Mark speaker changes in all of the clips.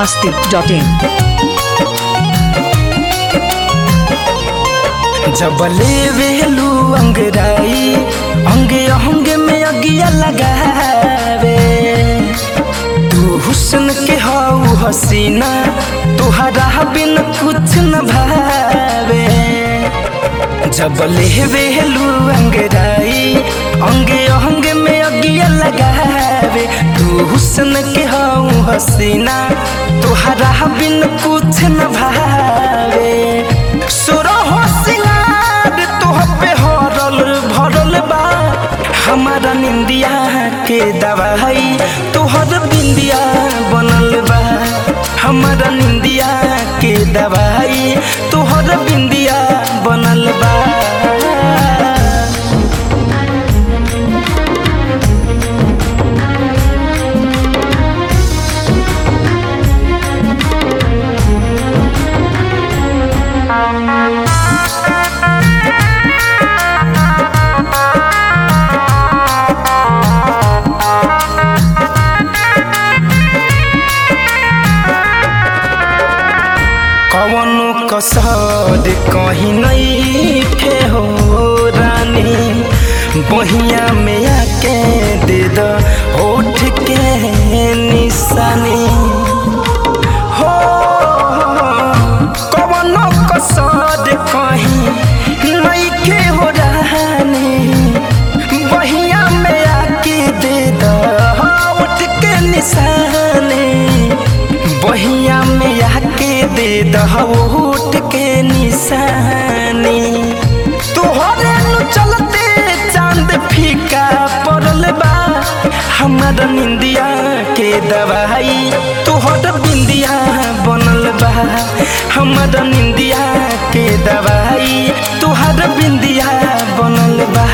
Speaker 1: masti.in
Speaker 2: जब लेवेलू अंगराई अंगे अंगे में अगिया लगावे तू हुस्न के हाउ हसीना तुहरा बिन कुछ न भावे जब लेवेलू अंगराई अंगे अंगे में अगिया लगावे तू हुस्न के हाउ हसीना तुहरा बिन कुछ न भावे सुरहो सिंगार तोह पे हरल भरल बा हमारा निंदिया के दवाई तोहर बिंदिया बनल बा हमारा निंदिया के दवाई तोहर बिंदिया बनल बा कवनो कसर कहीं नहीं खे हो रानी बहिया में आके दे दो होठ के निशानी हो कवनो कसर कहीं नहीं खे हो रानी बहिया में आके दे दो होठ के निशानी बहिया में आके दे दहोट के निशानी तोहरे नु चलते चांद फीका पड़ल बा हमर निंदिया के दवाई तोहर बिंदिया बनल बा हमर निंदिया के दवाई तोहर बिंदिया बनल बा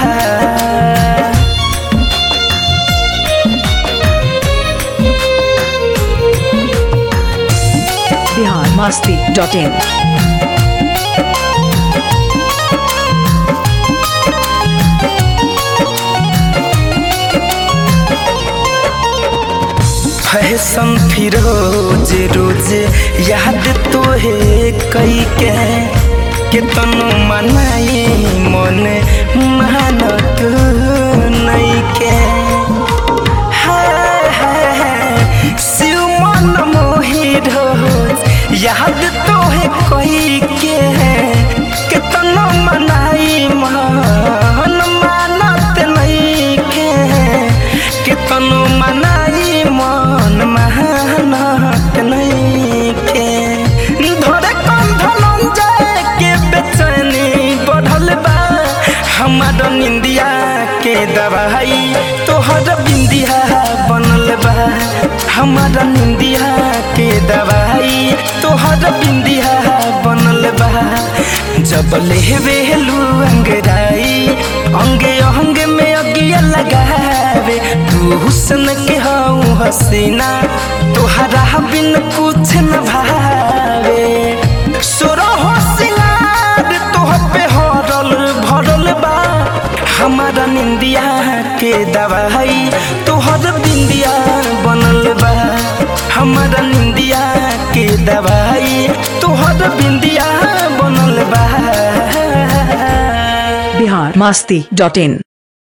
Speaker 1: Bihar masti.in
Speaker 2: फैशन फिरोज रोज याद तो है कई के कितनो मनाई मन मानत नहीं के हाय हाय हाय, शिव मन मोही रोज याद तो है कई के कितनो मनाई मन मानत नहीं के कितनो मनाई मन महानत नहीं के धरे कंधन जाए के बेचैनी बढ़ल बा हमार निंदिया के दवाई तोहर बिंदिया बनल बा हमार निंदिया के दवाई तोहर बिंदिया बनल बा जब लेवेलू अंगराई अंगे अंगे में अगिया लगावे तू हुस्न के हाउ हसीना तोहरा बिन कुछ न भावे सुरहो सिंगार तोह पे हरल भरल बा हमारा निंदिया के दवाई तोहर बिंदिया बनल बा हमारा निंदिया के दवाई तोहर बिंदिया बनल बा
Speaker 1: Bihar masti.in